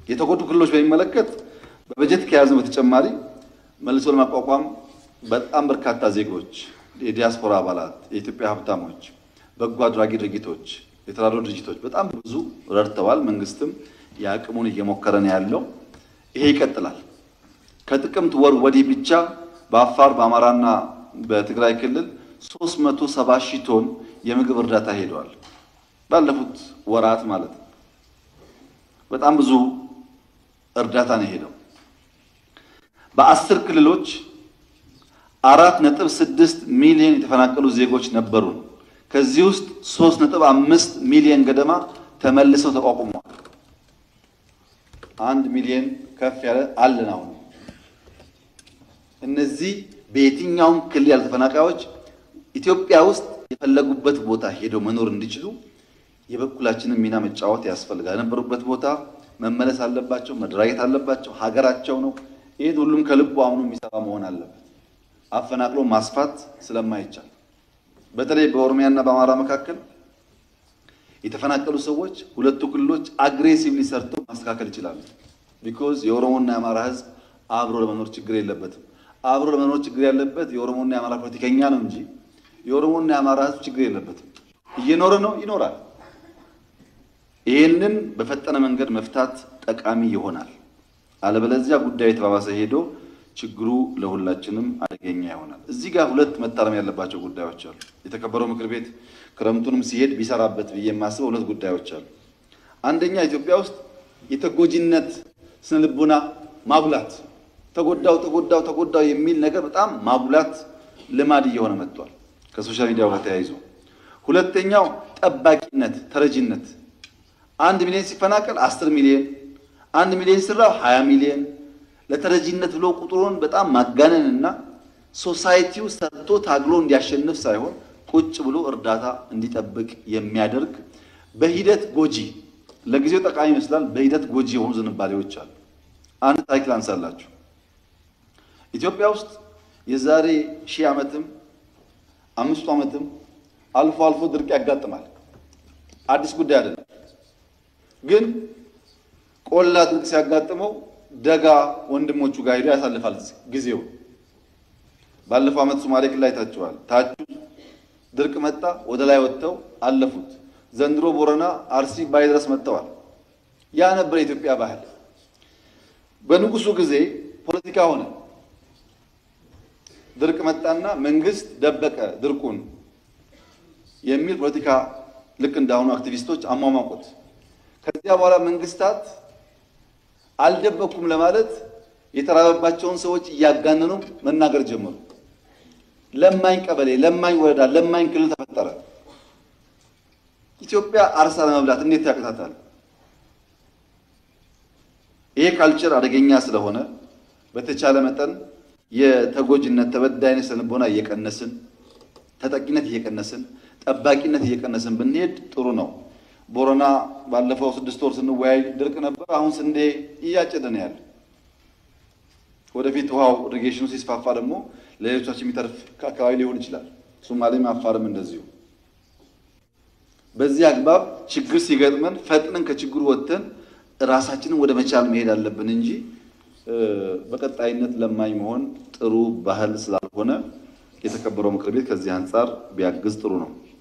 የተጎዱ ክልሎች በሚመለከት በበጀት ከያዝነው በተጨማሪ መልሶ ለማቋቋም በጣም በርካታ ዜጎች፣ የዲያስፖራ አባላት፣ የኢትዮጵያ ሀብታሞች፣ በጎ አድራጊ ድርጊቶች፣ የተራድኦ ድርጅቶች በጣም ብዙ ረድተዋል። መንግስትም የአቅሙን እየሞከረ ነው ያለው። ይሄ ይቀጥላል። ከጥቅምት ወር ወዲህ ብቻ በአፋር በአማራና በትግራይ ክልል 370 ሺህ ቶን የምግብ እርዳታ ሄደዋል። ባለፉት ወራት ማለት ነው። በጣም ብዙ እርዳታ ነው የሄደው። በአስር ክልሎች አራት ነጥብ ስድስት ሚሊዮን የተፈናቀሉ ዜጎች ነበሩን። ከዚህ ውስጥ ሶስት ነጥብ አምስት ሚሊዮን ገደማ ተመልሰው ተቋቁመዋል። አንድ ሚሊዮን ከፍ ያለ አለን አሁን እነዚህ በየትኛውም ክልል ያሉ ተፈናቃዮች ኢትዮጵያ ውስጥ የፈለጉበት ቦታ ሄደው መኖር እንዲችሉ የበኩላችንን ሚና መጫወት ያስፈልጋል። የነበሩበት ቦታ መመለስ አለባቸው፣ መደራጀት አለባቸው። ሀገራቸው ነው። ይህን ሁሉም ከልቡ አምኖ የሚሰራ መሆን አለበት። አፈናቅሎ ማስፋት ስለማይቻል በተለይ በኦሮሚያና በአማራ መካከል የተፈናቀሉ ሰዎች ሁለቱ ክልሎች አግሬሲቭሊ ሰርተው ማስተካከል ይችላሉ። ቢኮዝ የኦሮሞና የአማራ ሕዝብ አብሮ ለመኖር ችግር የለበትም። አብሮ ለመኖር ችግር ያለበት የኦሮሞና የአማራ ፖለቲከኛ ነው እንጂ የኦሮሞና የአማራ ሕዝብ ችግር የለበትም። እየኖረ ነው፣ ይኖራል። ይህንን በፈጠነ መንገድ መፍታት ጠቃሚ ይሆናል። አለበለዚያ ጉዳዩ የተባባሰ ሄዶ ችግሩ ለሁላችንም አደገኛ ይሆናል። እዚህ ጋር ሁለት መታረም ያለባቸው ጉዳዮች አሉ። የተከበረው ምክር ቤት ክረምቱንም ሲሄድ ቢሰራበት ብዬ የማስበው ሁለት ጉዳዮች አሉ። አንደኛ ኢትዮጵያ ውስጥ የተጎጂነት ስነ ልቦና ማጉላት፣ ተጎዳው ተጎዳው ተጎዳው የሚል ነገር በጣም ማጉላት ልማድ እየሆነ መጥቷል ከሶሻል ሚዲያው ጋር ተያይዞ። ሁለተኛው ጠባቂነት፣ ተረጂነት አንድ ሚሊዮን ሲፈናቀል አስር ሚሊዮን አንድ ሚሊዮን ስራው ሀያ ሚሊዮን ለተረጂነት ብሎ ቁጥሩን በጣም ማጋነን እና ሶሳይቲው ሰርቶ ታግሎ እንዲያሸንፍ ሳይሆን ቁጭ ብሎ እርዳታ እንዲጠብቅ የሚያደርግ በሂደት ጎጂ ለጊዜው ጠቃሚ ይመስላል፣ በሂደት ጎጂ የሆኑ ዝንባሌዎች አሉ። አንድ ታሪክ ላንሳላችሁ። ኢትዮጵያ ውስጥ የዛሬ ሺህ ዓመትም አምስቱ ዓመትም አልፎ አልፎ ድርቅ ያጋጥማል። አዲስ ጉዳይ አይደለም። ግን ቆላ ድርቅ ሲያጋጥመው ደጋ ወንድሞቹ ጋር ሄዶ ያሳልፋል ጊዜው። ባለፈው ዓመት ሶማሌ ክልል አይታችኋል። ታቹ ድርቅ መጣ፣ ወደ ላይ ወጥተው አለፉት። ዘንድሮ ቦረና፣ አርሲ ባይ ድረስ መጥተዋል። ያ ነበር የኢትዮጵያ ባህል። በንጉሱ ጊዜ ፖለቲካ ሆነ። ድርቅ መጣና መንግስት ደበቀ ድርቁን የሚል ፖለቲካ ልክ እንዳሁኑ አክቲቪስቶች አሟሟቁት። ከዚያ በኋላ መንግስታት አልደበኩም ለማለት የተራበባቸውን ሰዎች እያጋነኑ መናገር ጀመሩ። ለማኝ ቀበሌ፣ ለማኝ ወረዳ፣ ለማኝ ክልል ተፈጠረ። ኢትዮጵያ አርሳ ለመብላት እንዴት ያቅታታል? ይሄ ካልቸር አደገኛ ስለሆነ በተቻለ መጠን የተጎጂነት ተበዳይነት ስነልቦና እየቀነስን ተጠቂነት እየቀነስን ጠባቂነት እየቀነስን ብንሄድ ጥሩ ነው። ቦረና ባለፈው ስድስት ወር ስንወያይ ድርቅ ነበር። አሁን ስንዴ እያጨደ ነው ያለ። ወደፊት ውሃው ኢሪጌሽኑ ሲስፋፋ ደግሞ ለሌሎቻችን የሚተርፍ አካባቢ ሊሆን ይችላል። ሶማሌም አፋርም እንደዚሁ። በዚህ አግባብ ችግር ሲገጥመን ፈጥነን ከችግሩ ወጥተን ራሳችንን ወደ መቻል መሄድ አለብን እንጂ በቀጣይነት ለማኝ መሆን ጥሩ ባህል ስላልሆነ የተከበረው ምክር ቤት ከዚህ አንጻር ቢያግዝ ጥሩ ነው።